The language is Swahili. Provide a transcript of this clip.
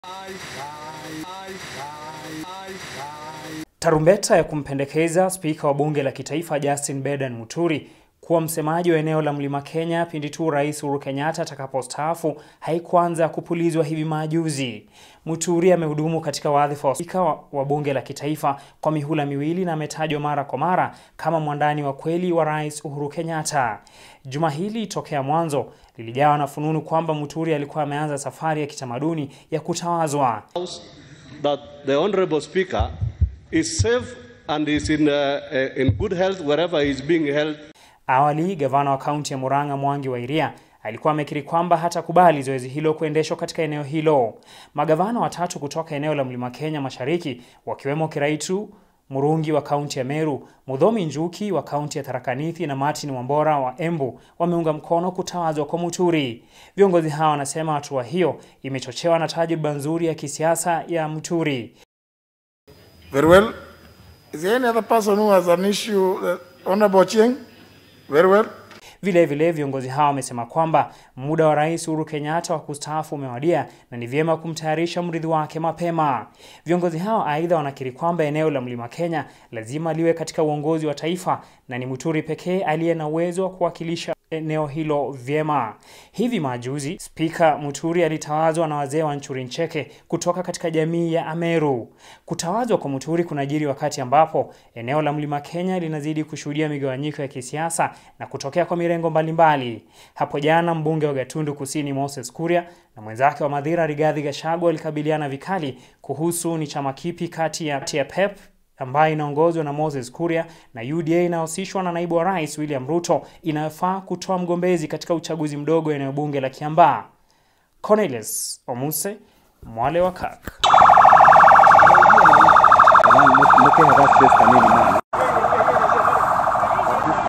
Tarumbeta ya kumpendekeza spika wa bunge la kitaifa Justin Bedan Muturi kuwa msemaji wa eneo la Mlima Kenya pindi tu Rais Uhuru Kenyatta atakapostaafu haikuanza kupulizwa hivi majuzi. Muturi amehudumu katika wadhifa wa spika wa bunge la kitaifa kwa mihula miwili na ametajwa mara kwa mara kama mwandani wa kweli wa Rais Uhuru Kenyatta. Juma hili tokea mwanzo lilijawa na fununu kwamba Muturi alikuwa ameanza safari ya kitamaduni ya kutawazwa. that the honorable speaker is safe and is in, uh, uh, in good health wherever he is being held. Awali, gavana wa kaunti ya Murang'a Mwangi wa Iria alikuwa amekiri kwamba hatakubali zoezi hilo kuendeshwa katika eneo hilo. Magavana watatu kutoka eneo la Mlima Kenya Mashariki wakiwemo Kiraitu Murungi wa kaunti ya Meru, Mudhomi Njuki wa kaunti ya Tharaka Nithi na Martin Wambora wa Embu wameunga mkono kutawazwa kwa Muturi. Viongozi hawa wanasema hatua hiyo imechochewa na tajriba nzuri ya kisiasa ya Muturi. Very well. Is there any other person who has an issue? Uh, Honorable Ochieng? Very well. Vile vile viongozi hawa wamesema kwamba muda wa Rais Uhuru Kenyatta wa kustaafu umewadia na ni vyema kumtayarisha mrithi wake mapema. Viongozi hao aidha wanakiri kwamba eneo la Mlima Kenya lazima liwe katika uongozi wa taifa na ni Muturi pekee aliye na uwezo wa kuwakilisha eneo hilo vyema. Hivi majuzi Spika Muturi alitawazwa na wazee wa Nchuri Ncheke kutoka katika jamii ya Ameru. Kutawazwa kwa Muturi kunajiri wakati ambapo eneo la Mlima Kenya linazidi kushuhudia migawanyiko ya kisiasa na kutokea kwa mirengo mbalimbali. Hapo jana mbunge wa Gatundu Kusini Moses Kuria na mwenzake wa Madhira Rigathi Gachagua walikabiliana vikali kuhusu ni chama kipi kati ya PEP ambayo inaongozwa na Moses Kuria na UDA inayohusishwa na naibu wa rais William Ruto inayofaa kutoa mgombezi katika uchaguzi mdogo eneo bunge la Kiambaa. Cornelius Omuse, Mwale wa Kak.